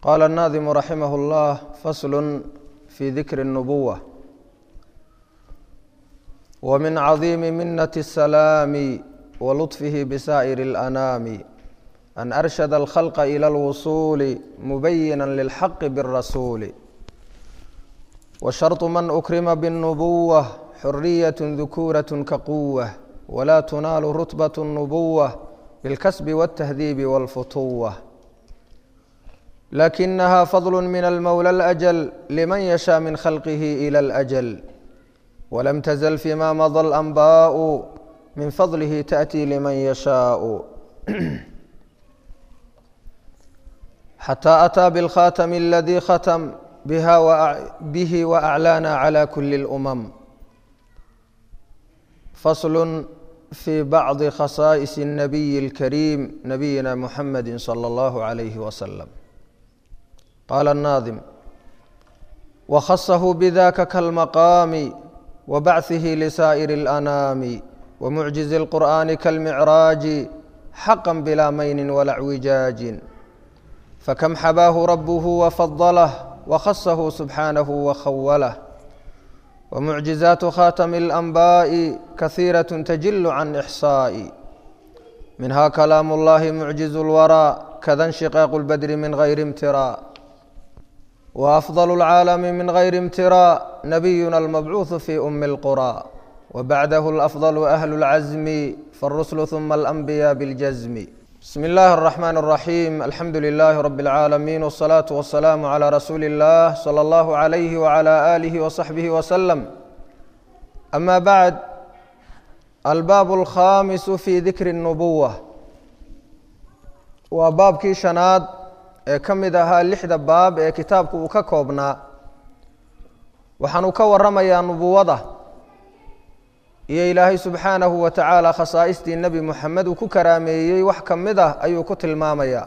قال الناظم رحمه الله فصل في ذكر النبوة ومن عظيم منة السلام ولطفه بسائر الأنام أن أرشد الخلق إلى الوصول مبينا للحق بالرسول وشرط من أكرم بالنبوة حرية ذكورة كقوة ولا تنال رتبة النبوة بالكسب والتهذيب والفتوة لكنها فضل من المولى الأجل لمن يشاء من خلقه إلى الأجل ولم تزل فيما مضى الأنباء من فضله تأتي لمن يشاء حتى أتى بالخاتم الذي ختم بها وأع... به وأعلانا على كل الأمم فصل في بعض خصائص النبي الكريم نبينا محمد صلى الله عليه وسلم قال الناظم وخصه بذاك كالمقام وبعثه لسائر الأنام ومعجز القرآن كالمعراج حقا بلا مين ولا اعوجاج فكم حباه ربه وفضله وخصه سبحانه وخوله ومعجزات خاتم الأنباء كثيرة تجل عن إحصاء منها كلام الله معجز الورى كذا انشقاق البدر من غير امتراء وأفضل العالم من غير امتراء نبينا المبعوث في أم القرى وبعده الأفضل أهل العزم فالرسل ثم الأنبياء بالجزم بسم الله الرحمن الرحيم الحمد لله رب العالمين والصلاة والسلام على رسول الله صلى الله عليه وعلى آله وصحبه وسلم أما بعد الباب الخامس في ذكر النبوة waa baabkii shanaad ee ka mid ahaa lixda baab ee kitaabku uu ka koobnaa waxaanu ka waramayaa nubuwada iyo ilaahay subxaanahu wa tacaala khasaa'istii nebi moxamed uu ku karaameeyey wax ka mid ah ayuu ku tilmaamayaa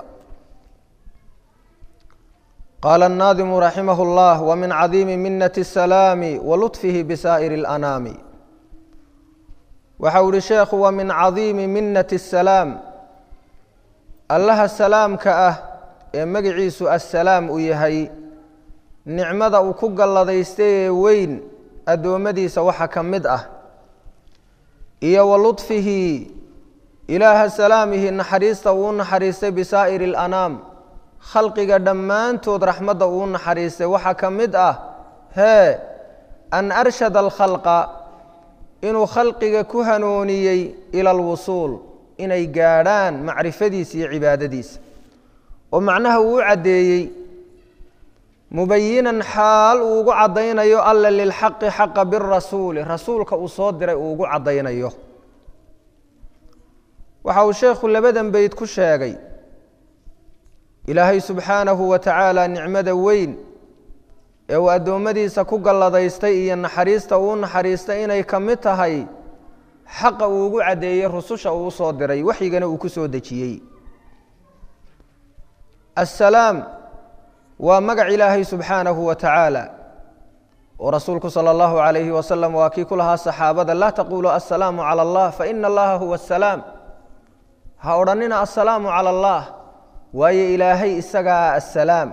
qaala الnaadimu raximah اllah wa min cadiimi minati الsalaami wa luطfihi bisaa'iri اlanaami waxa uu ihi sheekhu wa min cadiimi minati الsalaam allaha salaamka ah ee magiciisu assalaam uu yahay nicmada uu ku galladaystay ee weyn addoommadiisa waxa ka mid ah iyo wa ludfihi ilaaha salaamihi naxariista uu naxariistay bisaa'iri alanaam khalqiga dhammaantood raxmadda uu naxariistay waxaa ka mid ah hee an arshada alkhalqa inuu khalqiga ku hanuuniyey ila alwusuul inay gaadhaan macrifadiisa iyo cibaadadiisa oo macnaha uu u caddeeyey mubayinan xaal uu ugu caddaynayo alla lilxaqi xaqa birasuuli rasuulka uu soo diray uu ugu caddaynayo waxa uu sheekhu labadan beyd ku sheegay ilaahay subxaanahu wa tacaala nicmada weyn ee uu addoommadiisa ku galladaystay iyo naxariista uu naxariistay inay ka mid tahay xaqa uu ugu caddeeyey rususha uu usoo diray waxyigana uu ku soo dejiyey assalaam waa magac ilaahay subxaanahu wa tacaala oo rasuulku sala allahu calayhi wasalam waa kii ku lahaa saxaabada laa taquluu assalaamu cala allah faina allaha huwa asalaam ha odhannina assalaamu cala allah waayo ilaahay isagaa assalaam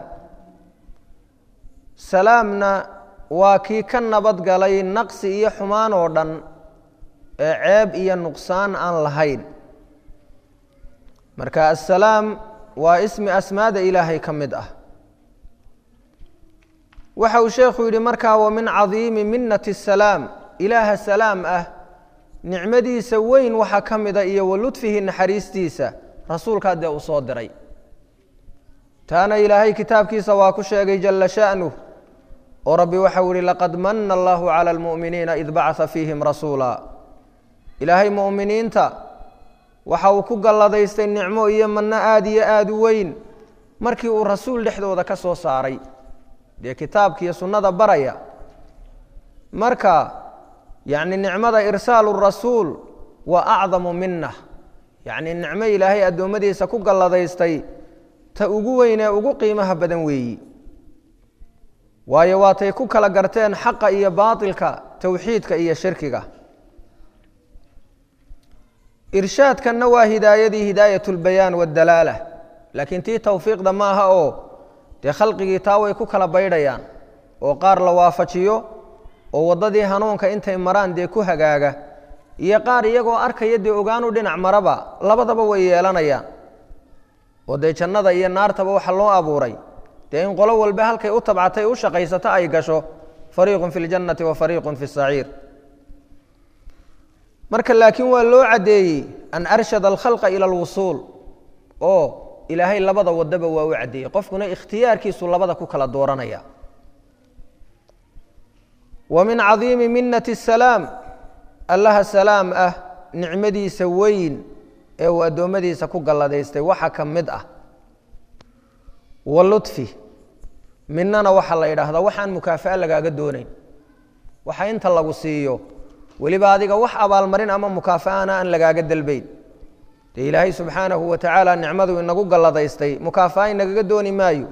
salaamna waa kii ka nabad galay naqsi iyo xumaan oo dhan ee ceeb iyo nuqsaan aan lahayn marka assalaam waa ismi asmaada ilaahay ka mid ah waxa uu sheekhu yidhi markaa wa min cadiimi minati salaam ilaaha salaam ah nicmadiisa weyn waxaa ka mida iyo wa ludfihi naxariistiisa rasuulkaa dee uu soo diray taana ilaahay kitaabkiisa waa ku sheegay jalla sha'nuh oo rabbi waxau yihi laqad mana allahu cala almu'miniina id bacaa fiihim rasuula ilaahay mu'miniinta waxa uu ku galladaystay nicmo iyo manno aada iyo aada u weyn markii uu rasuul dhexdooda ka soo saaray dee kitaabka iyo sunnada baraya marka yacni nicmada irsaalu rasuul waa acdamu mina yacni nicmo ilaahay addoommadiisa ku galladaystay ta ugu weyn ee ugu qiimaha badan weeyi waayo waatay ku kala garteen xaqa iyo baatilka towxiidka iyo shirkiga irshaadkanna waa hidaayadii hidaayat اlbayaan waاdalaala laakiin tii towfiiqda maaha oo dee khalqigii taa way ku kala baydhayaan oo qaar la waafajiyo oo waddadii hanuunka intay maraan dee ku hagaaga iyo qaar iyagoo arkaya dee ogaanu dhinac maraba labadaba way yeelanayaan oo dee jannada iyo naartaba waxa loo abuuray dee in qolo walba halkay u tabcatay u shaqaysato ay gasho fariiqun fi ljannati wa fariiqun fi saciir marka laakiin waa loo caddeeyey an arshada alkhalqa ila alwusuul oo ilaahay labada wadaba waa u caddeeyey qofkuna ikhtiyaarkiisu labada ku kala dooranaya wa min cadiimi minati salaam allaha salaam ah nicmadiisa weyn ee uu addoommadiisa ku galladaystay waxa ka mid ah wa ludfi midnana waxaa la yidhaahdaa waxaan mukaafa'a lagaaga doonayn waxa inta lagu siiyo weliba adiga wax abaalmarin ama mukaafa'ana aan lagaaga dalbayn dee ilaahay subxaanahu wa tacaala nicmadu inagu galladaystay mukaafa'a inagaga dooni maayo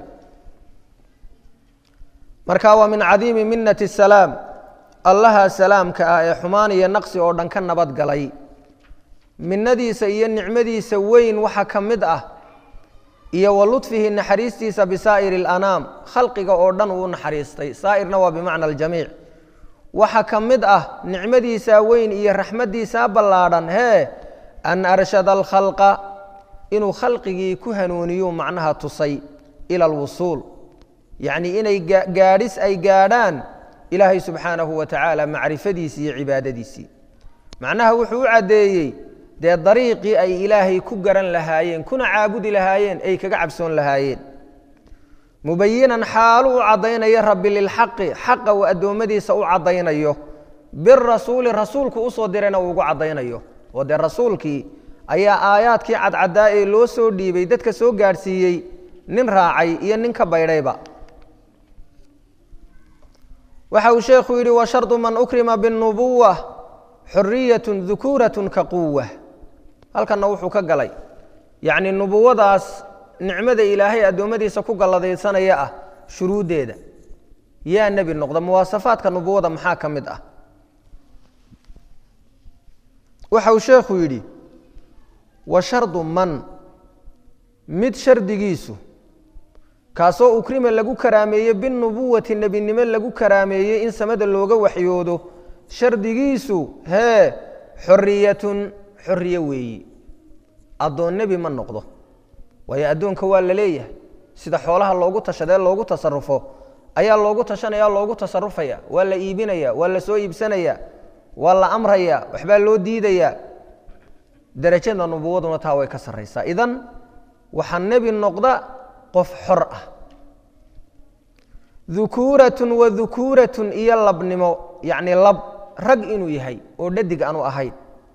marka waa min cadiimi minati salaam allaha salaamka ah ee xumaan iyo naqsi oo dhan ka nabad galay minadiisa iyo nicmadiisa weyn waxa ka mid ah iyo wa ludfihi naxariistiisa bisaa'iri alanaam khalqiga oo dhan uu naxariistay saa'irna waa bimacna aljamiic waxa ka mid ah nicmadiisa weyn iyo raxmaddiisaa ballaadhan hee an arshada alkhalqa inuu khalqigii ku hanuuniyuu macnaha tusay ila alwusuul yacnii inay gaadhis ay gaadhaan ilaahay subxaanahu wa tacaala macrifadiisii iyo cibaadadiisii macnaha wuxuu u caddeeyey dee dariiqii ay ilaahay ku garan lahaayeen kuna caabudi lahaayeen ay kaga cabsoon lahaayeen mubayinan xaalu u caddaynayo rabbi lilxaqi xaqa uu addoommadiisa u caddaynayo birasuuli rasuulku usoo dirayna uu ugu caddaynayo oo dee rasuulkii ayaa aayaadkii cadcaddaa ee loo soo dhiibay dadka soo gaadhsiiyey nin raacay iyo nin ka baydhayba waxa uu sheekhu yidhi wa shardu man ukrima biاnubuwa xuriyatu dukuuratun ka quwa halkanna wuxuu ka galay yacni nubuwadaas nicmada ilaahay addoommadiisa ku galladaysanaya ah shuruuddeeda yaa nebi noqda muwaasafaadka nubuwada maxaa ka mid ah waxa uu sheekhu yidhi wa shardu man mid shardigiisu kaasoo ukrima lagu karaameeye binubuwati nebinimo lagu karaameeyey in samada looga waxyoodo shardigiisu hee xoriyatun xoriye weeyi addoon nebi ma noqdo waayo addoonka waa la leeyahay sida xoolaha loogu tashadee loogu tasarufo ayaa loogu tashanaya loogu tasarufaya waa la iibinaya waa la soo iibsanaya waa la amraya waxbaa loo diidaya derajada nubuwaduna taa way ka sarraysaa idan waxaa nebi noqda qof xor ah dukuuratun wa dukuuratun iyo labnimo yacni lab rag inuu yahay oo dhadig aanu ahayn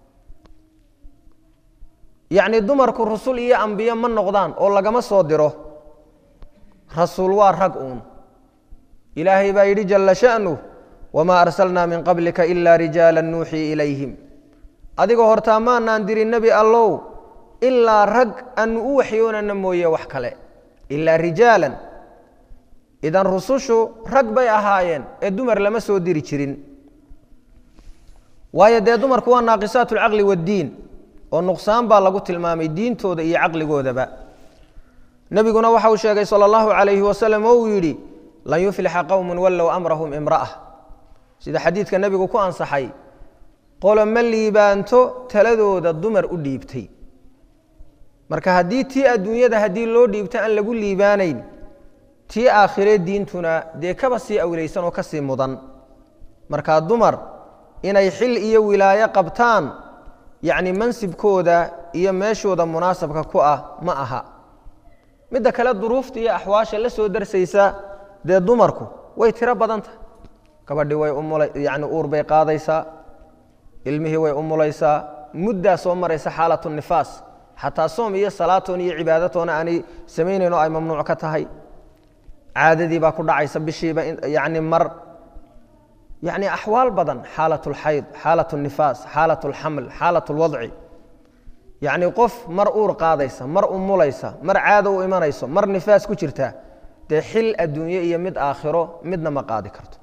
yacni dumarku rusul iyo ambiye ma noqdaan oo lagama soo diro rasuul waa rag uun ilaahay baa yidhi jalla sha'nuh wamaa arsalnaa min qablika ilaa rijaala nuuxii ilayhim adigoo hortaa maanaan dirin nebi allow ilaa rag aanu u waxyoonana mooye wax kale ilaa rijaalan idan rusushu rag bay ahaayeen ee dumar lama soo diri jirin waayo dee dumarku waa naaqisaat alcaqli waaddiin oo nuqsaan baa lagu tilmaamay diintooda iyo caqligoodaba nebiguna waxa uu sheegay sala allahu calayhi wasalam oo uu yidhi lan yuflixa qowmun wallow amrahum imra'a sida xadiidka nebigu ku ansaxay qolo ma liibaanto taladooda dumar u dhiibtay marka haddii tii adduunyada haddii loo dhiibto aan lagu liibaanayn tii aakhiree diintuna dee kaba sii awlaysan oo ka sii mudan markaa dumar inay xil iyo wilaayo qabtaan yacni mansibkooda iyo meeshooda munaasabka ku ah ma aha midda kale duruufta iyo axwaasha la soo darsaysa dee dumarku way tiro badan tahay gabadhii way umula yacni uur bay qaadaysaa ilmihii way umulaysaa muddaa soo maraysa xaalatu nifaas xataa soom iyo salaatoon iyo cibaadatoona aanay samaynayn oo ay mamnuuc ka tahay caadadii baa ku dhacaysa bishiiba yacni mar yacni axwaal badan xaalat اlxayd xaalat الnifaas xaalat اlxaml xaalat اlwadci yacni qof mar uur qaadaysa mar umulaysa mar caado u imanayso mar nifaas ku jirta dee xil adduunye iyo mid aakhiro midna ma qaadi karto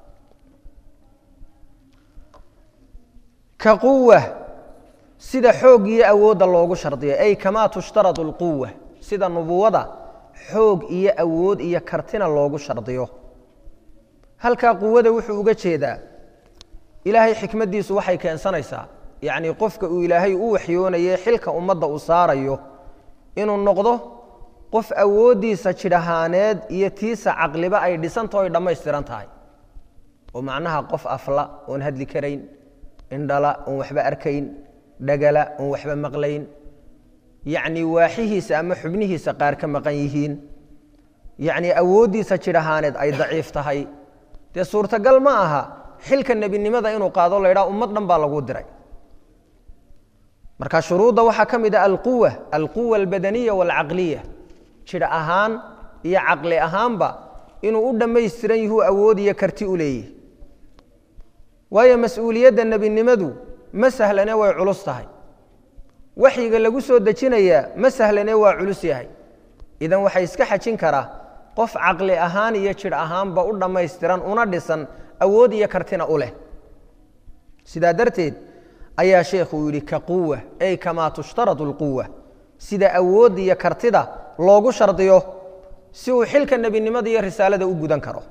ka quwa sida xoog iyo awoodda loogu shardiyay ay kamaa tushtaradu اlquwa sida nubuwada xoog iyo awood iyo kartina loogu shardiyo halkaa quwada wuxuu uga jeedaa ilaahay xikmaddiisu waxay keensanaysaa yacnii qofka uu ilaahay u waxyoonaye xilka ummadda uu saarayo inuu noqdo qof awooddiisa jidh ahaaneed iyo tiisa caqliba ay dhisantao ay dhammaystiran tahay oo macnaha qof afla oon hadli karayn indhala oon waxba arkayn dhagala oon waxba maqlayn yacnii waaxihiisa ama xubnihiisa qaar ka maqan yihiin yacnii awooddiisa jidh ahaaneed ay daciif tahay dee suurtagal ma aha xilka nebinimada inuu qaado la ydhaha ummad dhan baa lagu diray marka shuruudda waxaa ka mid ah alquwa alquwa albadaniya waalcaqliya jidh ahaan iyo caqli ahaanba inuu u dhammaystiran yihuu awood iyo karti u leeyahy waayo mas-uuliyadda nebinimadu ma sahlane way culus tahay waxyiga lagu soo dejinayaa ma sahlane waa culus yahay idan waxaa iska xajin karaa qof caqli ahaan iyo jidh ahaanba u dhammaystiran una dhisan awood iyo kartina u leh sidaa darteed ayaa sheekhu yidhi ka quwa ay kamaa tushtaradu alquwa sida awoodda iyo kartida loogu shardiyo si uu xilka nebinimada iyo risaalada u gudan karo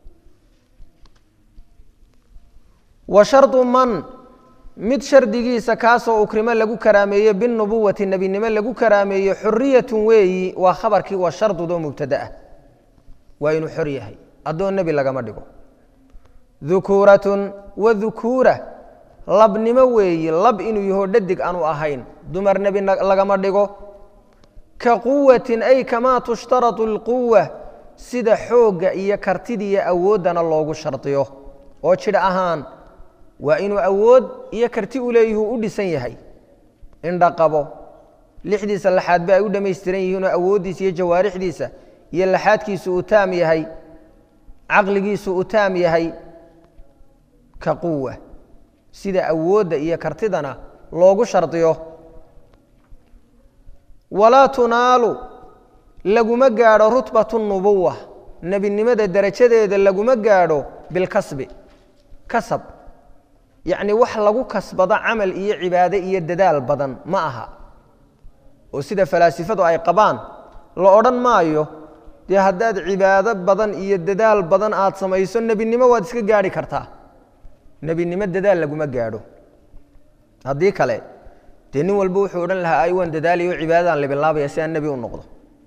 wa shardu man mid shardigiisa kaasoo ukrimo lagu karaameeye binubuwati nebinimo lagu karaameeye xuriyatun weeyi waa khabarkii waa shardudoo mubtadaah waa inuu xor yahay addoon nebi lagama dhigo dukuuratun wa dukuura labnimo weeyi lab inuu yaho dhadig aanu ahayn dumar nebi lagama dhigo ka quwatin ay kamaa tushtaratu alquwa sida xoogga iyo kartidiiyo awooddana loogu shardiyo oo jidh ahaan waa inuu awood iyo karti u leeyihuu u dhisan yahay indha qabo lixdiisa laxaadba ay u dhammaystiran yihiinoo awooddiisa iyo jawaarixdiisa iyo laxaadkiisu uu taam yahay caqligiisu uu taam yahay ka quwa sida awoodda iyo kartidana loogu shardiyo walaa tunaalu laguma gaadho rutbatu nubuwa nebinimada derajadeeda laguma gaadho bilkasbi kasab yacni wax lagu kasbado camal iyo cibaade iyo dadaal badan ma aha oo sida falaasifadu ay qabaan la odhan maayo dee haddaad cibaado badan iyo dadaal badan aad samayso nebinimo waad iska gaadhi kartaa nebinimo dadaal laguma gaadho haddii kale dee nin walba wuxuu odhan lahaa ay waan dadaalayo cibaadadaan libilaabaya si aan nebi u noqdo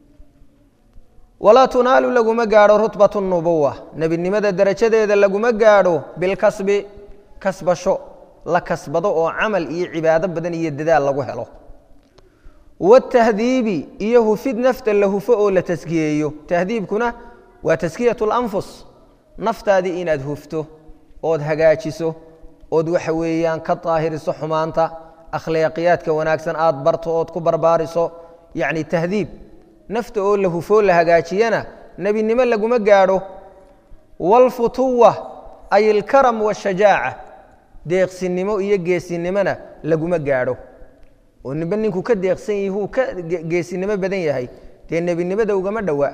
walaa tunaalu laguma gaadho rutbatu nubuwa nebinimada derajadeeda laguma gaadho bilkasbi kasbasho la kasbado oo camal iyo cibaado badan iyo dadaal lagu helo watahdiibi iyo hufid nafta la hufo oo la taskiyeeyo tahdiibkuna waa taskiyat lanfus naftaadii inaad hufto ood hagaajiso ood waxa weeyaan ka daahiriso xumaanta akhlaaqiyaadka wanaagsan aad barto ood ku barbaariso yacni tahdiib nafta oo la hufoo la hagaajiyana nebinimo laguma gaadho waalfutuwa ay ilkaram waashajaaca deeqsinimo iyo geesinimona laguma gaadho oo nimbe ninkuu ka deeqsan yihi uu ka geesinimo badan yahay dee nebinimada ugama dhowa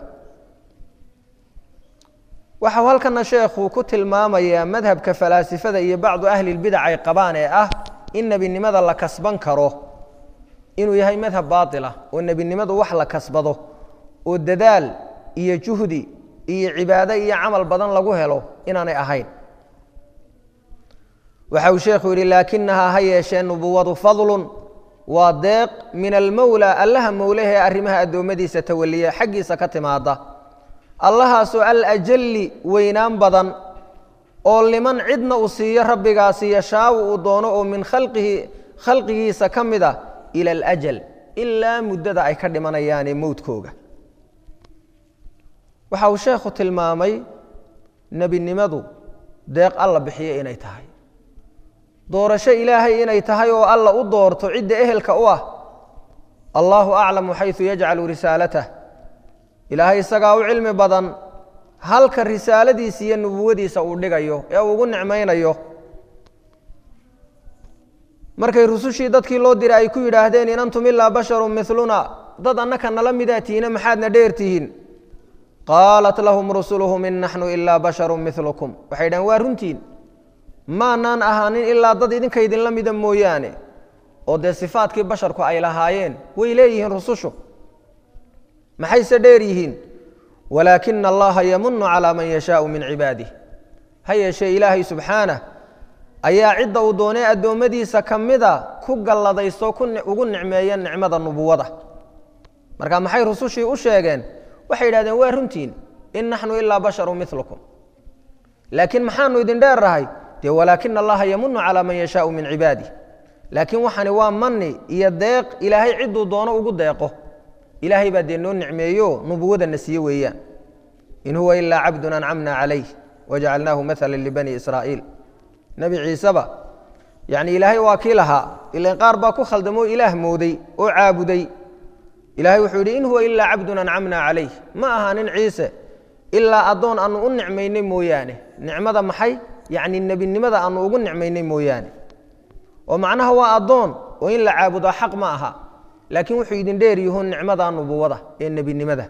waxau halkana sheekhu ku tilmaamayaa madhabka falaasifada iyo bacdu ahli lbidac ay qabaan ee ah in nebinimada la kasban karo inuu yahay madhab baatila oo nebinimadu wax la kasbado oo dadaal iyo juhdi iyo cibaado iyo camal badan lagu helo inaanay ahayn waxa uu sheekhu yidhi laakinahaa ha yeeshee nubuwadu fadlun waa deeq min almowla allaha mowlahee arrimaha addoommadiisa tawaliya xaggiisa ka timaada allahaasoo alajalli weynaan badan oo liman cidna uu siiyo rabbigaasi yashaawu uu doono oo min khalqihi khalqigiisa ka mid a ila alajal ilaa muddada ay ka dhimanayaane mowdkooga waxa uu sheekhu tilmaamay nebinimadu deeq alla bixiyo inay tahay doorasho ilaahay inay tahay oo alla u doorto cidda ehelka u ah allaahu aclamu xaysu yajcalu risaalatah ilaahay isagaa u cilmi badan halka risaaladiisa iyo nubuwadiisa uu dhigayo ee uu ugu nicmaynayo markay rusushii dadkii loo diray ay ku yidhaahdeen in antum ilaa basharun miluna dad annaka nala midaa tihiine maxaadna dheer tihiin qaalat lahum rusuluhum in naxnu ilaa basharun milukum waxay dhahen waa runtiin maanaan ahaanin ilaa dad idinka idinla mida mooyaane oo dee sifaadkii basharku ay lahaayeen way leeyihiin rusushu maxayse dheer yihiin walaakina allaha yamunu calaa man yashaau min cibaadih ha yeeshee ilaahay subxaanah ayaa cidda uu doonay addoommadiisa ka mida ku galladaysto ugu nicmeeya nicmada nubuwada marka maxay rusushii u sheegeen waxay yidhahdeen waa runtiin in naxnu ilaa basharu milukum laakiin maxaanu idin dheerrahay dee walaakina allaha yamunu calaa man yashaau min cibaadih laakiin waxani waa mani iyo deeq ilaahay cidduu doono ugu deeqo ilaahay baa dee noo nicmeeyo nubuwadana siiye weeyaan in huwa ilaa cabdun ancamna calayh wajacalnaahu maala libani israa'iil nebi ciiseba yacni ilaahay waa kii lahaa ilan qaar baa ku khaldamoo ilaah mooday oo caabuday ilahay wuxuu yidhi in huwa ilaa cabdun ancamna calayh ma aha nin ciise ilaa addoon aanu u nicmaynay mooyaane nicmada maxay yacni nebinimada aanu ugu nicmaynay mooyaane oo macnaha waa addoon oo in la caabudaa xaq ma aha laakiin wuxuu idin dheer yahuun nicmada nubuwada ee nebinimada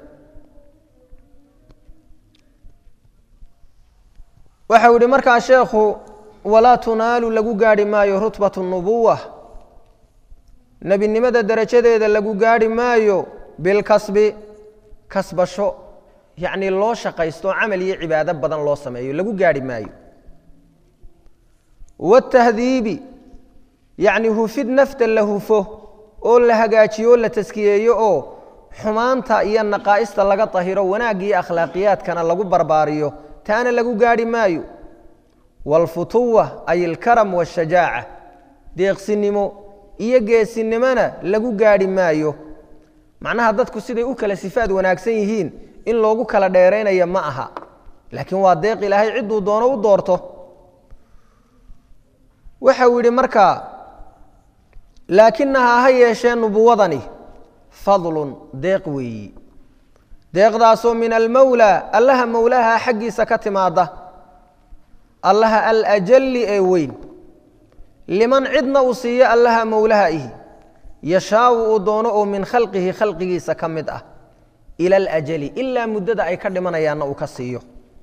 waxau yihi markaa sheekhu walaa tunaalu lagu gaarhi maayo rutbat nubuwa nebinimada derajadeeda lagu gaarhi maayo bilkasbi kasbasho yacnii loo shaqaysto camal iyo cibaado badan loo sameeyo lagu gaarhi maayo watahdiibi yacni hufid nafta la hufo oo la hagaajiyo o la taskiyeeyo oo xumaanta iyo naqaa'ista laga tahiro wanaagga iyo akhlaaqiyaadkana lagu barbaariyo taana lagu gaarhi maayo waalfutuwa ay ilkaram waashajaaca deeqsinimo iyo geesinimona lagu gaarhi maayo macnaha dadku siday u kala sifaad wanaagsan yihiin in loogu kala dheeraynaya ma aha laakiin waa deeq ilaahay cidduu doono u doorto waxau yidhi markaa laakinahaa ha yeeshee nubuwadani fadlun deeq weeyi deeqdaasoo min almowlaa allaha mowlaha xaggiisa ka timaada allaha alajalli ee weyn liman cidna uu siiyo allaha mowlaha ihi yashaau uu doono oo min khalqihi khalqigiisa ka mid ah ila alajali ilaa muddada ay ka dhimanayaanna uu ka siiyo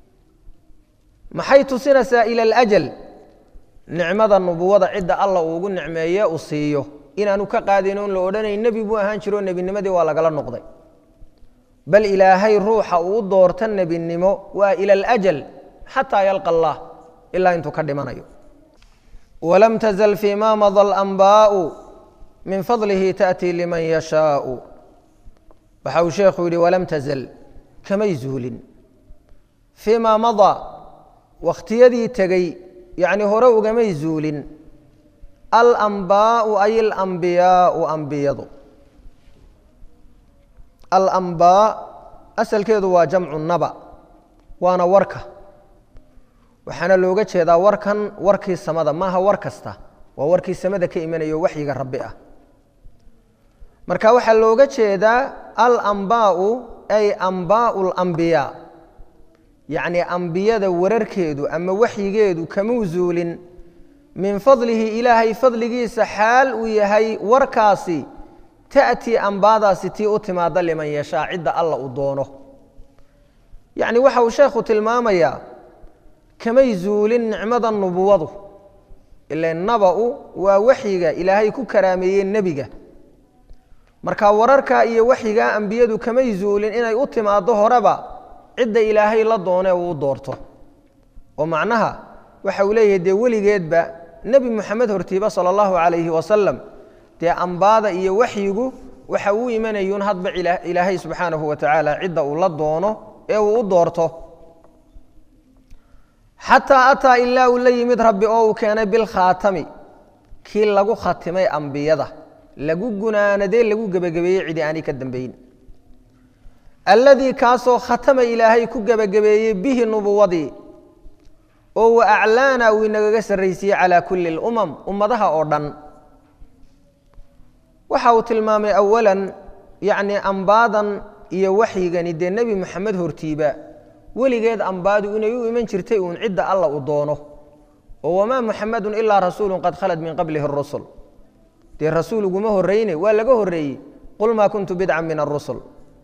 maxay tusinaysaa ila alajal nicmada nubuwada cidda alla uu ugu nicmeeye uu siiyo inaanu ka qaadin oon la odhanayn nebi buu ahaan jiro nebinimadii waa lagala noqday bal ilaahay ruuxa uu u doorta nebinimo waa ila alajal xataa yalqa allah ilaa intuu ka dhimanayo walam tazal fii ma mada alanbaau min fadlihi taأtii liman yashaau waxa uu sheekhu yidhi walam tazal kamay zuulin fii ma madaa wakhtiyadii tegey yacni hore ugamay zuulin alambaau ay alambiyaau ambiyadu alambaa asalkeedu waa jamcu naba waana warka waxaana looga jeedaa warkan warkii samada maaha war kasta waa warkii samada ka imanayo waxyiga rabbi ah marka waxaa looga jeedaa alambaau ay ambaau lambiyaa yacni ambiyada wararkeedu ama waxyigeedu kamuu zuulin min fadlihi ilaahay fadligiisa xaal uu yahay warkaasi ta'tii ambaadaasi tii u timaada liman yashaa cidda alla uu doono yacni waxa uu sheekhu tilmaamayaa kamay zuulin nicmada nubuwadu ila naba-u waa waxyiga ilaahay ku karaameeyey nebiga marka wararka iyo waxyigaa ambiyadu kamay zuulin inay u timaaddo horeba cidda ilaahay la doone uu doorto oo macnaha waxa uu leeyahay dee weligeedba nebi moxamed hortiiba sala allahu calayhi wasalam dee ambaada iyo waxyigu waxa uu imanayuun hadba ilaahay subxaanahu wa tacaala cidda uu la doono ee uu u doorto xataa ataa ilaa uu la yimid rabbi oo uu keenay bilkhaatami kii lagu khatimay ambiyada lagu gunaanadee lagu gebagabeeyey cidi aanay ka dambeyn alladii kaasoo khatama ilaahay ku gebagabeeyey bihi nubuwadii oo wa aclaana uu inagaga sarraysiiyey calaa kulli اlumam ummadaha oo dhan waxa uu tilmaamay awalan yacni ambaadan iyo waxyigani dee nebi moxamed hortiiba weligeed ambaadu inay u iman jirtay uun cidda alla uu doono oo wamaa muxamedun ilaa rasuulu qad khalad min qablihi اrusul dee rasuul uguma horeyne waa laga horreeyey qul maa kuntu bidcan min arusul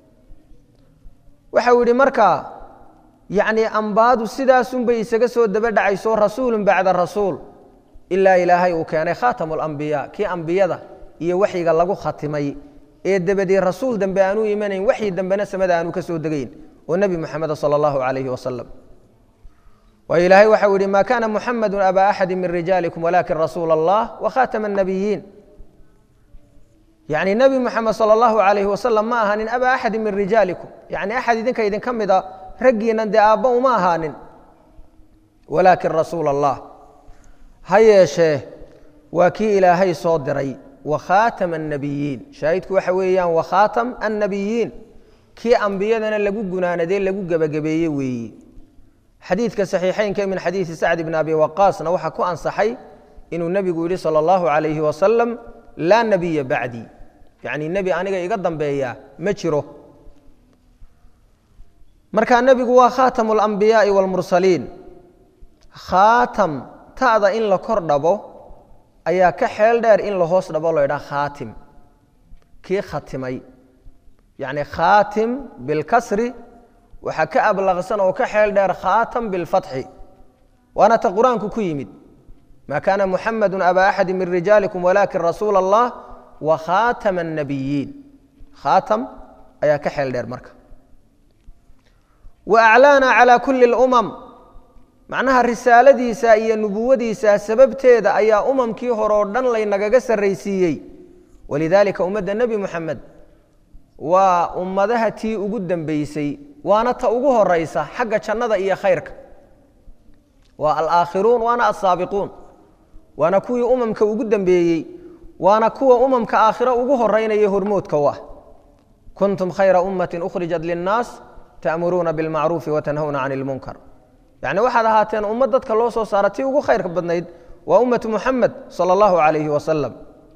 waxau yidhi markaa yacni ambaadu sidaasunbay isaga soo daba dhacayso rasuulun bacda rasuul ilaa ilaahay uu keenay khaatamu alambiyaa kii ambiyada iyo waxyiga lagu khatimay ee dabadii rasuul dambe aanu imanayn waxii dambena samada aanu ka soo degayn oo nebi moxameda sala allahu calayhi wasalam waayo ilaahay waxau yihi ma kana muxamadu aba axadi min rijaalikum walakin rasuula allah wakhatama annabiyiin yacni nebi moxamed sala allahu calayhi wasalam ma ahaanin aba axadi min rijaalikum yacni axad idinka idinka mid a raggiinan dee aabba uma ahaanin walaakin rasuula allah ha yeeshee waa kii ilaahay soo diray wakhaatama annabiyiin shaahidku waxa weeyaan wakhaatam annabiyiin kii ambiyadana lagu gunaanadee lagu gebagabeeye weeyi xadiidka saxiixeynka min xadiidi sacd bn abi waqaasna waxaa ku ansaxay inuu nebigu yihi sala allahu calayhi wasalam laa nebiya bacdii yacni nebi aniga iga dambeeya ma jiro marka nebigu waa khaatamu alambiyaai waalmursaliin khaatam ta'da in la kor dhabo ayaa ka xeel dheer in la hoos dhabo lo ydhaha khaatim kii khatimay yacni khaatim bilkasri waxaa ka ablaqsan oo ka xeel dheer khaatam bilfatxi waana ta qur-aanku ku yimid ma kaana muxamadu aba axadi min rijaalikum walakin rasuula allah wa khaatama annabiyiin khaatam ayaa ka xeel dheer marka wa aclaana calaa kulli lumam macnaha risaaladiisa iyo nubuwadiisa sababteeda ayaa umamkii hore oo dhan laynagaga sarraysiiyey walidaalika ummadda nebi moxamed waa ummadaha tii ugu dambeysay waana ta ugu horeysa xagga jannada iyo khayrka waa alaakhiruun waana asaabiquun waana kuwii umamka ugu dambeeyey waana kuwa umamka aakhiro ugu horeynaya hormoodka u ah kuntum khayra ummatin ukhrijat linnaas ta'muruuna bilmacruufi watanhawna can ilmunkar yacni waxaad ahaateen ummad dadka loo soo saara tii ugu khayrka badnayd waa ummatu muxamed sala allahu calayhi wasalam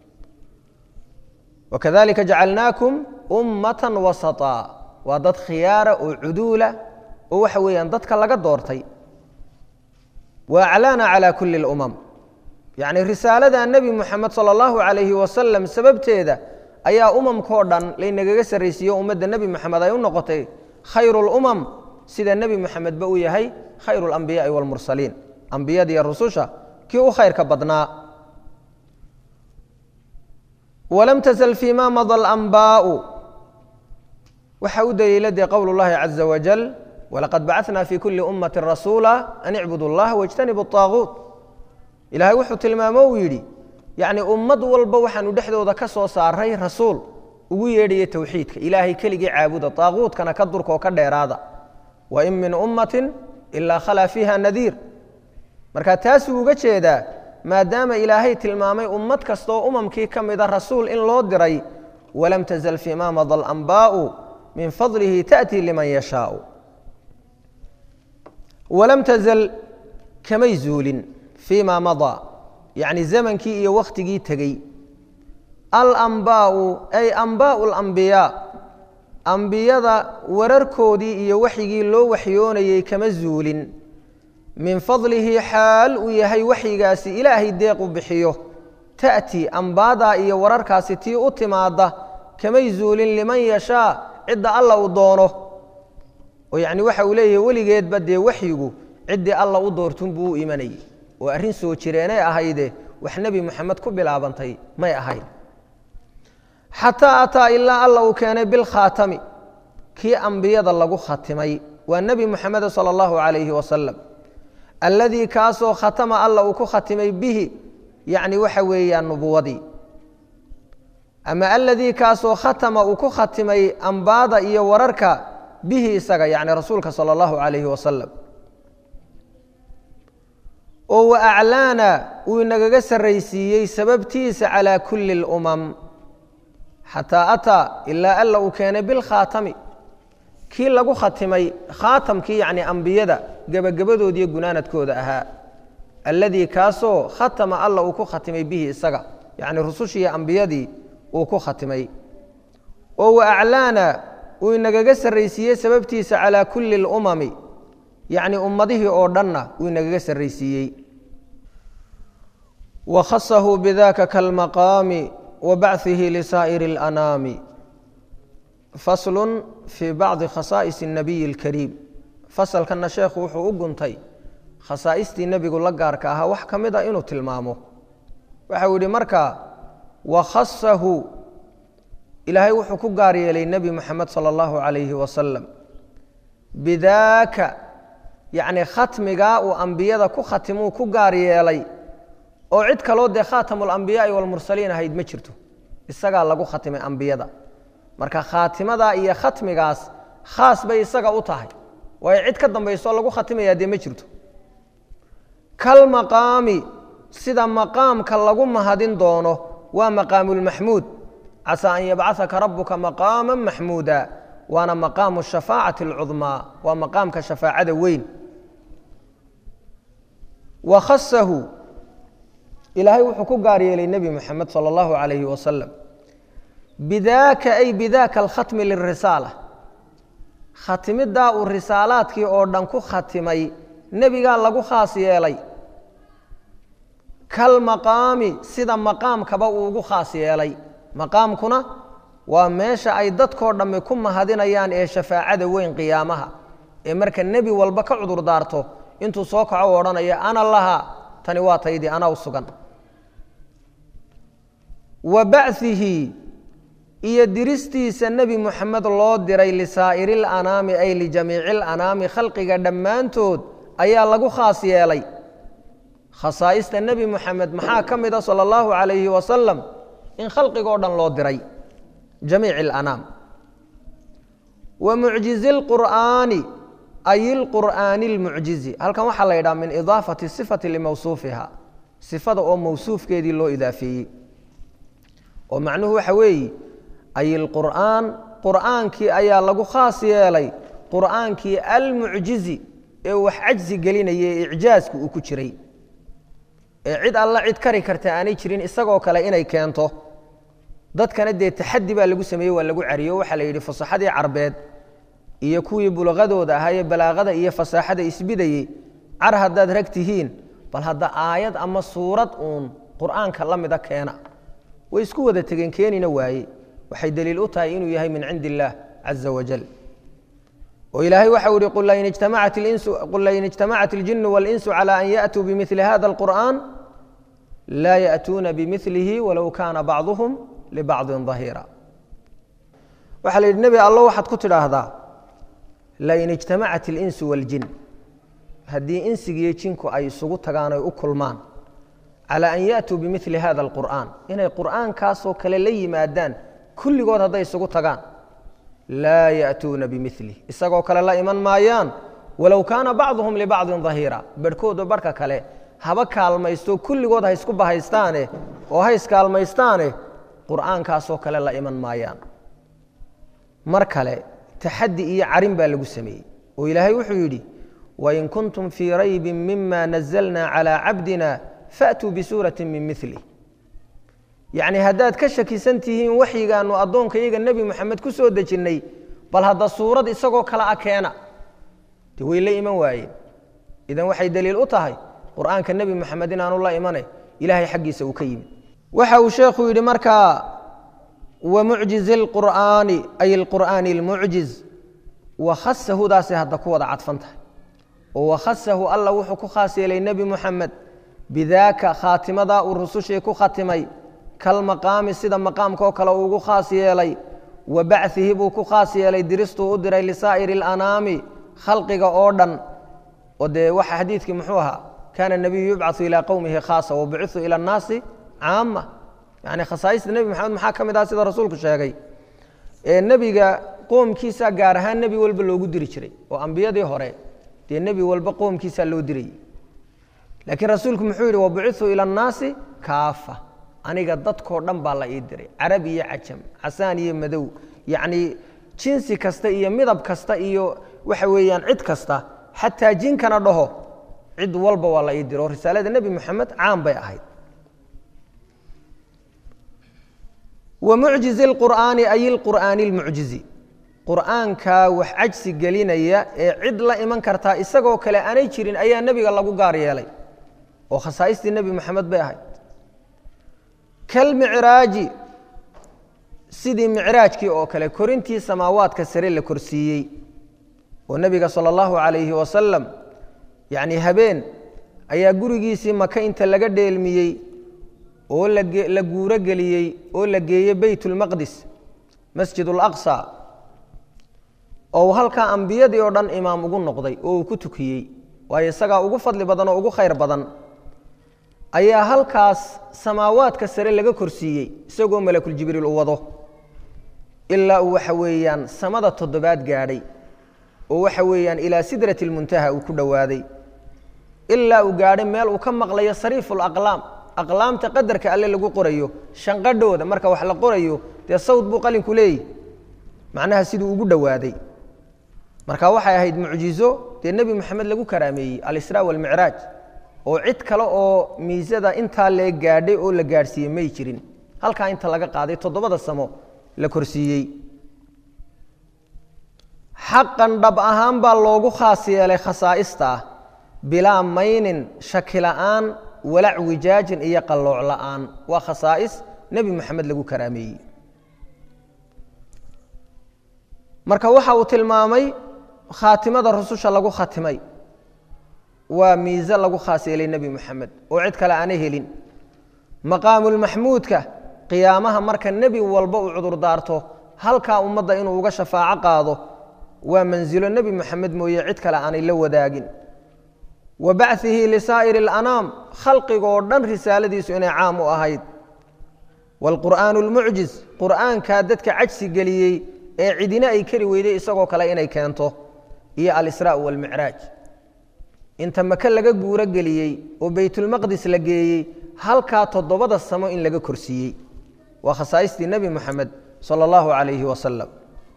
wakadalika jacalnaakum ummatan wasaطaa waa dad khiyaara oo cuduula oo waxa weeyaan dadka laga doortay wa aclaana calaa kulli اlumam yacni risaalada nebi moxamed sala allahu calayhi wasalam sababteeda ayaa umamkao dhan laynagaga sarraysiiyo ummadda nebi moxamed ay u noqotay khayru lumam sida nebi moxamedba uu yahay khayru alambiyaai waalmursaliin ambiyadiiyo rususha kii u khayrka badnaa walam tazl fii ma mada alambaau waxa u daliila dee qowl اllahi caza wajal walaqad bacana fi kuli ummati rasuula an icbudu اllaha wاjtanibu الطaaguut ilahay wuxuu tilmaamo uu yidhi yacni ummad walba waxaanu dhexdooda ka soo saaray rasuul ugu yeedhaya towxiidka ilaahay keligii caabuda طaaguutkana ka durka oo ka dheeraada wain min ummati ilaa khalaa fiiha nadiir marka taasuu uga jeedaa maadaama ilaahay tilmaamay ummad kastaoo umamkii ka mida rasuul in loo diray walam tazal fii ma mada alambaau min fadlihi taأtii liman yashaau walam tazal kamay zuulin fii ma madaa yacni zamankii iyo wakhtigii tegey alambaau ay ambaau alambiyaa ambiyada wararkoodii iyo waxyigii loo waxyoonayey kama zuulin min fadlihi xaal uu yahay waxyigaasi ilaahay deeq u bixiyo ta'ti ambaadaa iyo wararkaasi tii u timaadda kamay zuulin liman yashaa cidda alla uu doono oo yacni waxa uu leeyahay weligeedba dee waxyigu ciddii alla u doortun buu u imanayay oo arrin soo jireenay ahayde wax nebi moxamed ku bilaabantay may ahayn xataa ataa ilaa alla uu keenay bilkhaatami kii ambiyada lagu khatimay waa nebi moxameda sala allahu calayhi wasalam alladii kaasoo khatama alla uu ku khatimay bihi yacni waxa weeyaan nubuwadii ama aladii kaasoo khatama uu ku khatimay ambaada iyo wararka bihi isaga yacni rasuulka sala allahu calayhi wasalam oo wa aclaana uu inagaga sarraysiiyey sababtiisa calaa kulli اlumam xataa ataa ilaa alla uu keenay bilkhaatami kii lagu khatimay khaatamkii yacni ambiyada gebagabadoodiiyo gunaanadkooda ahaa alladii kaasoo khatama alla uu ku khatimay bihi isaga yacni rusushiiyo ambiyadii uu ku khatimay oo wa aclaana uu inagaga sarraysiiyey sababtiisa calaa kulli اlumami yacni ummadihii oo dhanna uu inagaga sarraysiiyey wa khasahu bidaka kalmaqaami wa bachihi lisaa'iri اlanaami faslu fii bacdi khasaa'is الnabiyi اlkariim fasalkanna sheekhu wuxuu u guntay khasaa'istii nebigu la gaarka ahaa wax ka mid a inuu tilmaamo waxau yihi markaa wakhasahu ilaahay wuxuu ku gaar yeelay nebi moxamed sala allahu calayhi wasalam bidaaka yacni khatmigaa uu ambiyada ku khatimuu ku gaar yeelay oo cid kaloo dee khaatamulambiyaai walmursaliin ahayd ma jirto isagaa lagu khatimay ambiyada marka khaatimadaa iyo khatmigaas khaas bay isaga u tahay waayo cid ka dambayso lagu khatimayaa dee ma jirto kal maqaami sida maqaamka lagu mahadin doono waa maqaamulmaxmuud casaa an yabcahaka rabuka maqaama maxmuuda waana maqaamu shafaacati alcudmaa waa maqaamka shafaacada weyn wa khasahu ilaahay wuxuu ku gaar yeelay nebi moxamed sala allahu calayhi wasalam bidaaka ay bidaaka alkhatmi lirisaala khatimidaa uu risaalaadkii oo dhan ku khatimay nebigaa lagu khaas yeelay kal maqaami sida maqaamkaba uu ugu khaas yeelay maqaamkuna waa meesha ay dadkoo dhammi ku mahadinayaan ee shafaacada weyn qiyaamaha ee marka nebi walba ka cudur daarto intuu soo kaco u odhanaya ana laha tani waa taydii anaa u sugan wa bachihi iyo diristiisa nebi moxamed loo diray lisaa'iri lanaami ay lijamiici lanaami khalqiga dhammaantood ayaa lagu khaas yeelay khasaa'ista nebi moxamed maxaa ka mid a sala allahu calayhi wasalam in khalqigoo dhan loo diray jamiici alanaam wa mucjizi lqur'aani ay ilqur'aani almucjizi halkan waxaa la yidhaha min idaafati sifati limawsuufiha sifada oo mawsuufkeedii loo idaafeeyey oo macnuhu waxa weeye ay ilqur'aan qur'aankii ayaa lagu khaas yeelay qur'aankii almucjizi ee wax cajsi gelinaya ee icjaasku uu ku jiray ee cid alla cid kari karta aanay jirin isagoo kale inay keento dadkana dee taxadi baa lagu sameeyey waa lagu cariyo waxaa la yidhi fasaxadii carbeed iyo kuwii bulaqadooda ahaa ee balaaqada iyo fasaaxada isbidayey car haddaad rag tihiin bal hadda aayad ama suurad uun qur'aanka la mida keena way isku wada tegeen keenina waaye waxay daliil u tahay inuu yahay min cindi illaah caza wajal oo ilaahay waxau yihi qul lain ijtamacat اljinu waاlinsu calى an yaأtuu bimili hada اlqur'an laa yaأtuuna bimilihi walow kaana bacduhum libacضin ظahiira waxaa la yidhi nebi allo waxaad ku tidhaahdaa lain ijtamacat اlinsu wاljin haddii insigiiyo jinku ay isugu tagaan ay u kulmaan calى an yaأtuu bimili hada اlqur'an inay qur'aankaasoo kale la yimaadaan kulligood hadday isugu tagaan laa yaأtuuna bimilih isagoo kale la iman maayaan walow kaana bacduhum libacdin dahiira barhkooda barhka kale haba kaalmaysto kulligood ha isku bahaystaane oo ha iskaalmaystaane qur'aankaasoo kale la iman maayaan mar kale taxadi iyo carin baa lagu sameeyey oo ilaahay wuxuu yidhi wain kuntum fii raybi mima nazalna calى cabdina faatuu bisuurati min milih yacni haddaad ka shakisan tihiin waxyigaanu addoonka iyaga nebi moxamed ku soo dejinnay bal hadda suurad isagoo kale a keena de way la iman waayeen idan waxay daliil u tahay qur'aanka nebi moxamed inaanu la imane ilaahay xaggiisa uu ka yimid waxa uu sheekhu yidhi markaa wa mucjizi lqur'aani ay alqur'aani almucjiz wa khasahudaasay hadda ku wada cadfan tahay oo wakhasahu alla wuxuu ku khaas yeelay nebi moxamed bidaaka khaatimadaa uu rusushii ku khatimay kalmaqaami sida maqaamkaoo kale uu ugu khaas yeelay wa bachihi buu ku khaas yeelay diristuu u diray lisaa'iri alanaami khalqiga oo dhan oo dee waxa xadiidkii muxuu ahaa kaana nebiyu yubcaثu ilaa qowmihi khaasa wabuciثu ila اnnaasi caama yani khasaaista nebi maxamed maxaa ka mid ah sida rasuulku sheegay ee nebiga qoomkiisa gaar ahaan nebi walba loogu diri jiray oo ambiyadii hore dee nebi walba qoomkiisaa loo dirayay laakiin rasuulku muxuu yidhi wabuciثu ila اnnaasi kaafa aniga dadkoo dhan baa la ii diray carab iyo cajam casaan iyo madow yacnii jinsi kasta iyo midab kasta iyo waxa weeyaan cid kasta xataa jinkana dhaho cid walba waa la ii diro oo risaalada nebi moxamed caan bay ahayd wa mucjizi lqur'aani ay ilqur'aani lmucjizi qur'aankaa wax cajsi gelinaya ee cid la iman kartaa isagoo kale aanay jirin ayaa nebiga lagu gaar yeelay oo khasaaistii nebi moxamed bay ahayd kalmicraaji sidii micraajkii oo kale korintii samaawaadka sare la korsiiyey oo nebiga sala allahu calayhi wasalam yacni habeen ayaa gurigiisii maka inta laga dheelmiyey oo la guuro geliyey oo la geeyey beytulmaqdis masjid alaqsa oo halkaa ambiyadii oo dhan imaam ugu noqday oo uu ku tukiyey waayo isagaa ugu fadli badan oo ugu khayr badan ayaa halkaas samaawaadka sare laga korsiiyey isagoo malakuljibriil u wado ilaa uu waxa weeyaan samada toddobaad gaadhay oo waxa weeyaan ilaa sidrati lmuntaha uu ku dhowaaday ilaa uu gaadhay meel uu ka maqlayo sariifu laqlaam aqlaamta qadarka alle lagu qorayo shanqadhooda marka wax la qorayo dee sawd buu qalinku leeyahy macnaha siduu ugu dhowaaday marka waxay ahayd mucjizo dee nebi moxamed lagu karaameeyey alisraa walmicraaj oo cid kale oo miisada intaa lee gaadhay oo la gaadhsiiyey may jirin halkaa inta laga qaaday toddobada samo la korsiiyey xaqan dhab ahaan baa loogu khaas yeelay khasaa'ista ah bilaa maynin shaki la'aan walac wijaajin iyo qallooc la'aan waa khasaa'is nebi moxamed lagu karaameeyey marka waxa uu tilmaamay khaatimada rususha lagu khatimay waa miise lagu khaas yeelay nebi moxamed oo cid kale aana helin maqaamulmaxmuudka qiyaamaha marka nebi walba uu cudur daarto halkaa ummadda inuu uga shafaaco qaado waa mansilo nebi moxamed mooye cid kale aanay la wadaagin wa bachihi lisaa'iri alanaam khalqigoo dhan risaaladiisu inay caam u ahayd waalqur'aanu almucjiz qur'aankaa dadka cajsi geliyey ee cidina ay kari weyday isagoo kale inay keento iyo alisraa waalmicraaj inta maka laga guuro geliyey oo beytulmaqdis la geeyey halkaa toddobada samo in laga korsiiyey waa khasaaistii nebi moxamed sala allahu calayhi wasalam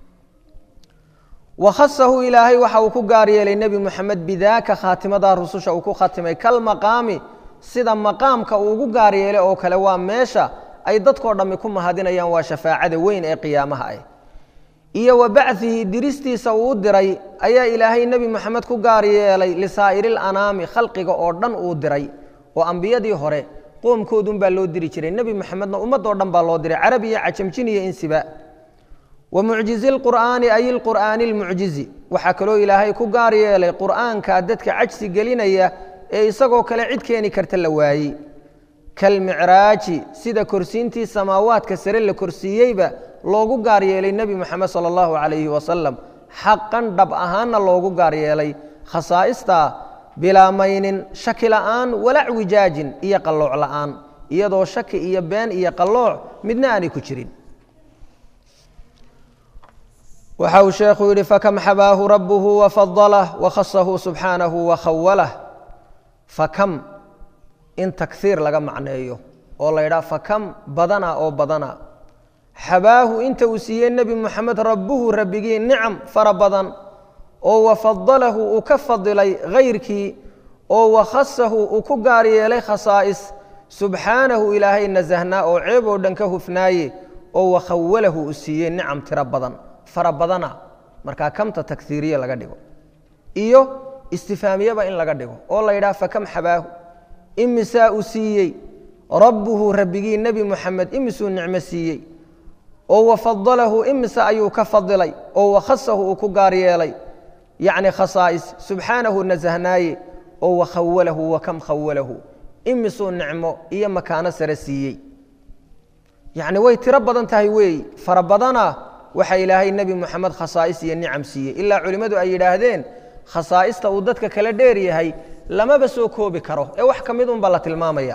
wakhasahu ilaahay waxa uu ku gaar yeelay nebi moxamed bidaaka khaatimadaa rususha uu ku khatimay kalmaqaami sida maqaamka uu ugu gaar yeelay oo kale waa meesha ay dadkoo dhammi ku mahadinayaan waa shafaacada weyn ee qiyaamaha ah iyo wa bachihi diristiisa uu u diray ayaa ilaahay nebi moxamed ku gaar yeelay lisaa'iri lanaami khalqiga oo dhan uu diray oo ambiyadii hore qoomkoodunbaa loo diri jiray nebi moxamedna ummadoo dhan baa loo diray carab iyo cajamjin iyo insiba wa mucjizi lqur'aani ay lqur'aani lmucjizi waxaa kaloo ilaahay ku gaar yeelay qur'aankaa dadka cajsi gelinaya ee isagoo kale cid keeni karta la waayey kalmicraaji sida korsiintii samaawaadka sare la korsiiyeyba loogu gaar yeelay nebi moxamed sala allahu calayhi wasalam xaqan dhab ahaanna loogu gaar yeelay khasaa'istaa bilaa maynin shaki la'aan walac wijaajin iyo qallooc la'aan iyadoo shaki iyo been iyo qallooc midna aanay ku jirin waxa uu sheekhu yidhi fakam xabaahu rabbuhu wafadalah wakhasahu subxaanahu wakhawalah fakam in takhiir laga macneeyo oo la ydhaha fakam badana oo badana xabaahu inta uu siiyey nebi moxamed rabbuhu rabbigii nicam fara badan oo wafadalahu uu ka fadilay hayrkii oo wakhasahu uu ku gaar yeelay khasaa'is subxaanahu ilaahay nasahnaa oo ceeb oo dhan ka hufnaaye oo wakhawalahu uu siiyey nicam tiro badan fara badana markaa kamta takhiiriye laga dhigo iyo istifaamiyeba in laga dhigo oo la yidhaha fakam xabaahu imisaa uu siiyey rabbuhu rabbigii nebi moxamed imisuu nicmo siiyey oo wafadalahu imise ayuu ka fadilay oo wakhasahu uu ku gaar yeelay yacni khasaa'is subxaanahu nasahnaaye oo wakhawalahu wakam khawalahu imisuu nicmo iyo makaano sare siiyey yacni way tiro badan tahay weeyi fara badana waxa ilaahay nebi moxamed khasaa'is iyo nicam siiyey ilaa culimmadu ay yidhaahdeen khasaa'ista uu dadka kala dheer yahay lamaba soo koobi karo ee wax ka mid unba la tilmaamaya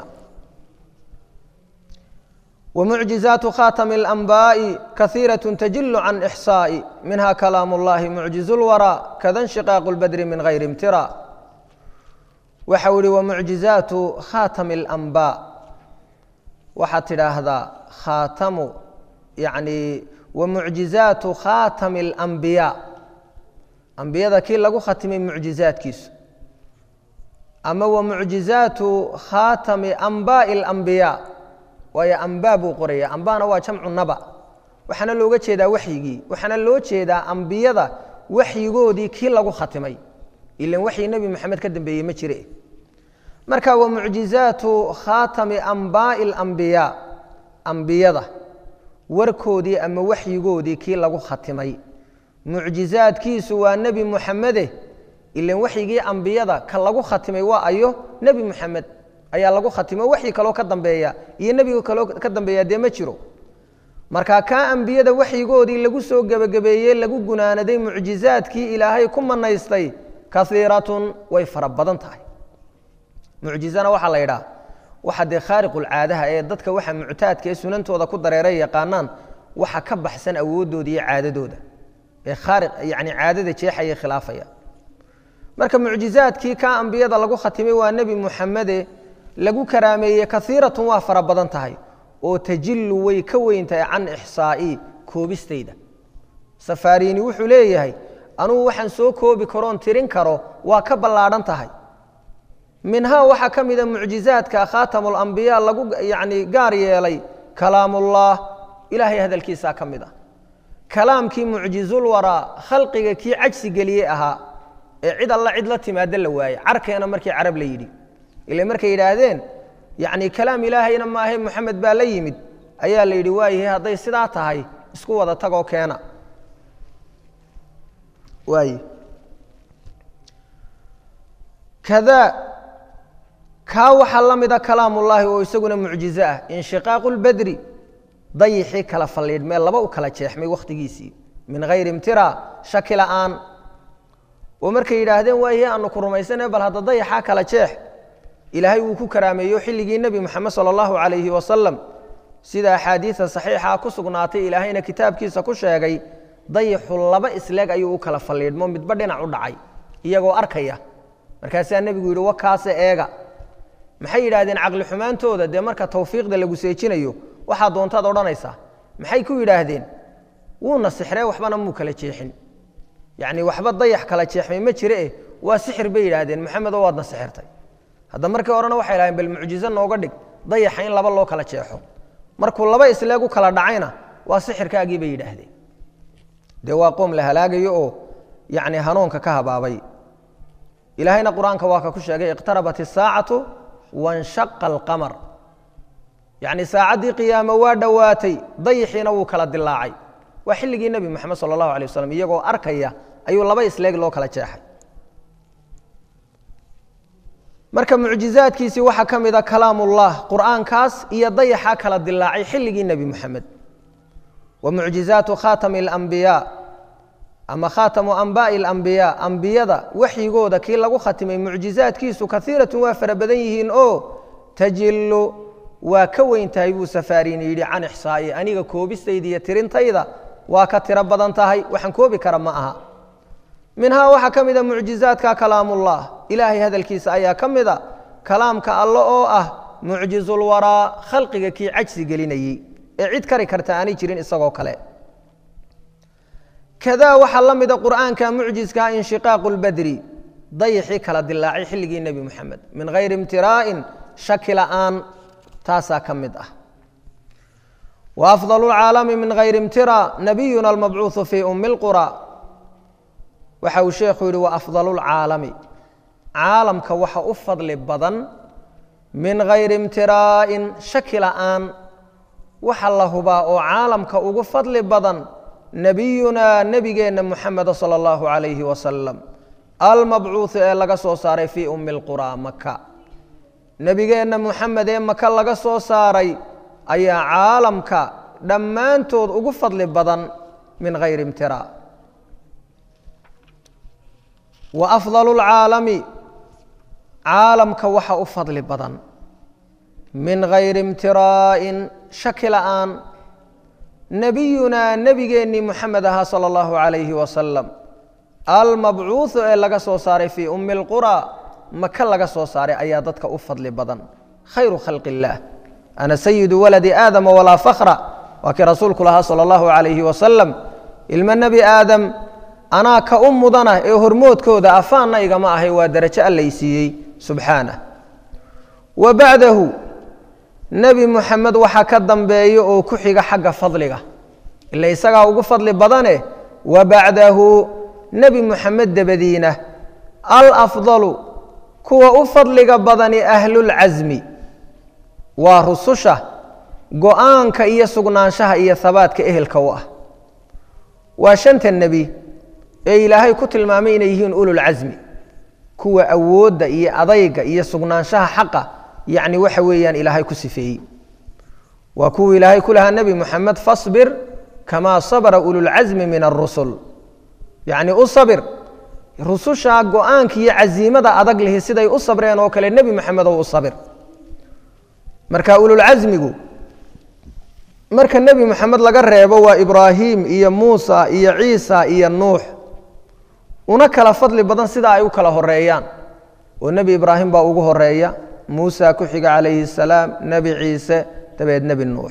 ومعجزات khاtم الأنbاء kaثيiرة تجiل عن إحصاء minha كلام الlahi معجiز الورى kda انشiقاaq الbdr min غayr امtirا waxa u ihi ومعجiزaaت khاtم الأنbاء waxaad tidhaahdaa khaatamu yani ومعجiزaaت khاtم الأنbiyاء ambiyada kii lagu khatimay muعjiزaadkiisu ama ومعجiزaaت khاtم أنbاء الأنbiyاء waayo ambaa buu qoraya ambana waa jamcu naba waxaana looga jeedaa waxyigii waxaana loo jeedaa ambiyada waxyigoodii kii lagu khatimay ilan waxyi nebi moxamed ka dambeeyey ma jire marka wa mucjizaatu khaatami ambaa'i alambiyaa ambiyada warkoodii ama waxyigoodii kii lagu khatimay mucjizaadkiisu waa nebi muxamede ilan waxyigii ambiyada ka lagu khatimay waa ayo nebi muxamed ayaa lagu khatimo waxyi kaloo ka dambeeya iyo nebiga kaloo ka dambeeya dee ma jiro marka kaa ambiyada waxyigoodii lagu soo gebagabeeyey lagu gunaanaday mucjizaadkii ilaahay ku manaystay kaiiratun way fara badan tahay mucjizana waxaa la yidhaha waxa dee khaariqulcaadaha ee dadka waxa muctaadka ee sunantooda ku dareeray yaqaanaan waxa ka baxsan awoodooda iyo caadadooda ee khaariq yani caadada jeexaya khilaafaya marka mucjizaadkii kaa ambiyada lagu khatimay waa nebi muxamede lagu karaameeyey kaiiratun waa fara badan tahay oo tajilu way ka weyn tahay can ixsaa'ii koobistayda safaariini wuxuu leeyahay anugu waxaan soo koobi karoon tirin karo waa ka ballaadhan tahay minhaa waxaa ka mida mucjizaadka khaatamulambiyaa lagu yani gaar yeelay kalaamullah ilaahay hadalkiisaa ka mid ah kalaamkii mucjizulwaraa khalqiga kii cajsi geliyey ahaa ee cid alla cid la timaado la waayey carkeena markii carab la yidhi ile markay yidhaahdeen yacni kalaam ilaahayna maahe moxamed baa la yimid ayaa la yidhi waayahay hadday sidaa tahay isku wada tagoo keena waay kadaa kaa waxaa la mida kalaamullaahi oo isaguna mucjizo ah inshiqaaqu lbadri dayixii kala faliidhmee laba u kala jeexmay wakhtigiisii min hayri imtira shaki la'aan oo markay yidhaahdeen waayahe aanu ku rumaysane bal hadda dayaxaa kala jeex ilaahay wuu ku karaameeyo xilligii nebi moxamed sala allahu calayhi wasalam sida axaadiida saxiixa ku sugnaatay ilaahayna kitaabkiisa ku sheegay dayixu laba isleeg ayuu u kala faliidhmo midba dhinac u dhacay iyagoo arkaya markaasaa nebigu yidhi wakaase eega maxay yidhaahdeen caqli xumaantooda dee marka tawfiiqda lagu seejinayo waxaa doontaad odhanaysaa maxay ku yidhaahdeen wuuna sixree waxbana muu kala jeexin yacni waxba dayax kala jeexmay ma jire eh waa sixir bay yidhaahdeen maxamedoo waadna sixirtay hadda markii horena waxay idhahdeen bal mucjizo nooga dhig dayaxa in laba loo kala jeexo markuu laba isleeg u kala dhacayna waa sixirkaagii bay yidhaahdeen dee waa qoom la halaagayo oo yacni hanuunka ka habaabay ilaahayna qur-aanka waa ka ku sheegay iqtarabat isaacatu wanshaqa alqamar yacni saacaddii qiyaamo waa dhowaatay dayixiina wuu kala dilaacay waa xilligii nebi moxamed sala allahu alay wasalam iyagoo arkaya ayuu laba isleeg loo kala jeexay marka mucjizaadkiisii waxaa ka mida kalaamullah qur'aankaas iyo dayaxa kala dilaacay xilligii nebi moxamed wa mucjizaatu khaatami alambiyaa ama khaatamu anbaa'i alambiyaa ambiyada waxyigooda kii lagu khatimay mucjizaadkiisu kaiiratun waa fara badan yihiin oo tajilu waa ka weyn tahay buu safaariin yidhi can ixsaa'i aniga koobistayda iyo tirintayda waa ka tiro badan tahay waxaan koobi kara ma aha minhaa waxaa ka mida mucjizaadka kalaamullah ilaahay hadalkiisa ayaa ka mida kalaamka alle oo ah mucjizulwaraa khalqiga kii cajsi gelinayey ee cid kari karta aanay jirin isagoo kale kadaa waxaa la mida qur'aanka mucjizkaa inshiqaaqu lbadri dayixii kala dilaacay xilligii nebi moxamed min hayri imtiraa'in shaki la'aan taasaa ka mid ah wa afdal lcaalami min hayri imtira nabiyuna almabcuuثu fii umi اlqura waxa uu sheekhu yidhi wa afdal lcaalami caalamka waxa u fadli badan min hayri imtiraa'in shaki la'aan waxa la hubaa oo caalamka ugu fadli badan nebiyunaa nebigeenna muxameda sala allahu calayhi wasalam almabcuuثu ee laga soo saaray fii umi اlqura maka nebigeenna muxamed ee maka laga soo saaray ayaa caalamka dhammaantood ugu fadli badan min hayri imtira wa afdal اlcaalami caalamka waxa u fadli badan min hayri imtiraa'in shaki la'aan nebiyunaa nebigeennii muxamed ahaa sala allahu calayhi wasalam almabcuuثu ee laga soo saaray fii umi اlqura maka laga soo saaray ayaa dadka u fadli badan khayru khalqi اllaah ana sayidu waladi aadama walaa fakra waa kii rasuulku lahaa sala allahu calayhi wasalam ilmo nebi aadam anaa ka u mudana ee hormoodkooda afaanna igama ahay waa darajo allay siiyey subxaanah wa bacdahu nebi muxamed waxaa ka dambeeya oo ku xiga xagga fadliga ila isagaa ugu fadli badane wa bacdahu nebi muxamed dabadiina alafdalu kuwa u fadliga badani ahlulcasmi waa rususha go-aanka iyo sugnaanshaha iyo habaadka ehelka u ah waa shanta nebi ee ilaahay ku tilmaamay inay yihiin ululcasmi kuwa awoodda iyo adayga iyo sugnaanshaha xaqa yacni waxa weeyaan ilaahay ku sifeeyey waa kuwii ilaahay ku lahaa nebi moxamed fasbir kamaa sabra ululcasmi min arusul yacni u sabir rususha go-aanka iyo casiimada adag lihi siday u sabreen oo kale nebi moxamed oo u sabir marka ululcasmigu marka nebi moxamed laga reebo waa ibraahim iyo muusa iyo ciisa iyo nuux una kala fadli badan sida ay u kala horeeyaan oo nebi ibraahim baa ugu horeeya muusa ku xiga calayhi الsalaam nebi ciise dabeed nebi nuux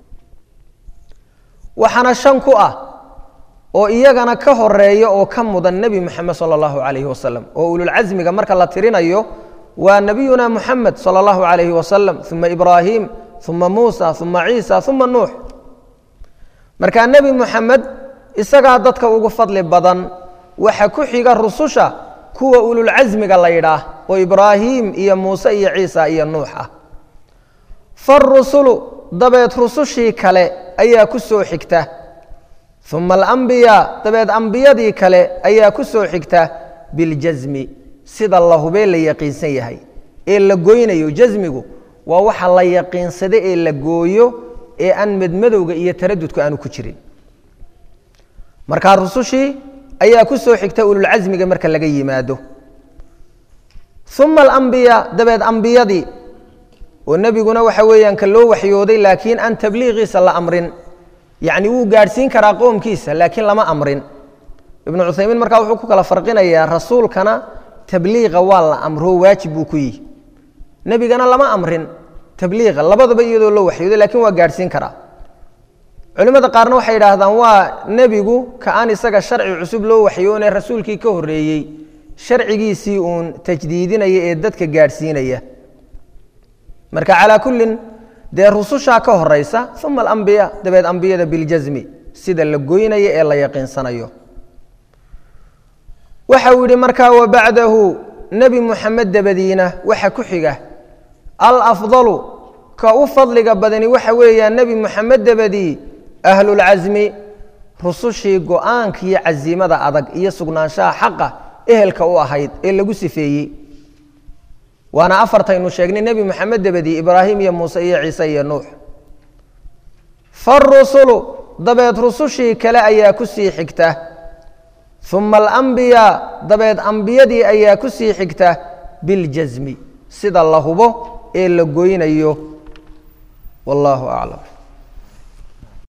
waxaana shan ku ah oo iyagana ka horeeya oo ka mudan nebi moxamed salى اllahu alayhi wasalam oo ululcasmiga marka la tirinayo waa nebiyuna moxamed salى اllahu alayhi wasalam uma ibraahim uma muusa uma ciisa uma nuux markaa nebi moxamed isagaa dadka ugu fadli badan waxa ku xiga rususha kuwa ululcasmiga la yidhaah oo ibraahim iyo muuse iyo ciisa iyo nuux ah farusulu dabeed rusushii kale ayaa ku soo xigta uma alambiyaa dabeed ambiyadii kale ayaa ku soo xigta biljasmi sida la hubee la yaqiinsan yahay ee la goynayo jasmigu waa waxa la yaqiinsada ee la gooyo ee aan medmadowga iyo taradudka aanu ku jirin markaa rusushii ayaa ku soo xigta ululcasmiga marka laga yimaado uma alambiyaa dabeed ambiyadii oo nebiguna waxa weeyaan ka loo waxyooday laakiin aan tabliiqiisa la amrin yacni wuu gaadhsiin karaa qoomkiisa laakiin lama amrin ibnu cuthaymiin markaa wuxuu ku kala farqinayaa rasuulkana tabliiqa waa la amro waajib buu ku yihi nebigana lama amrin tabliiqa labadaba iyadoo loo waxyooday lakiin waa gaadhsiin karaa culimmada qaarna waxay yidhaahdaan waa nebigu ka aan isaga sharci cusub loo waxyoone rasuulkii ka horreeyey sharcigiisii uun tajdiidinaya ee dadka gaadhsiinaya marka calaa kullin dee rusushaa ka horaysa uma alambiya dabeed ambiyada biljasmi sida la goynaya ee la yaqiinsanayo waxa uu yidhi markaa wa bacdahu nebi muxamed dabadiina waxa ku xiga alafdalu ka u fadliga badani waxa weeyaan nebi muxamed dabadii ahlulcasmi rusushii go-aanka iyo casiimada adag iyo sugnaanshaha xaqa ehelka u ahayd ee lagu sifeeyey waana afartaynu sheegnay nebi moxamed dabadii ibraahim iyo muuse iyo ciise iyo nuux farusulu dabeed rusushii kale ayaa ku sii xigta uma alambiyaa dabeed ambiyadii ayaa ku sii xigta biljasmi sida la hubo ee la goynayo wallaahu aclam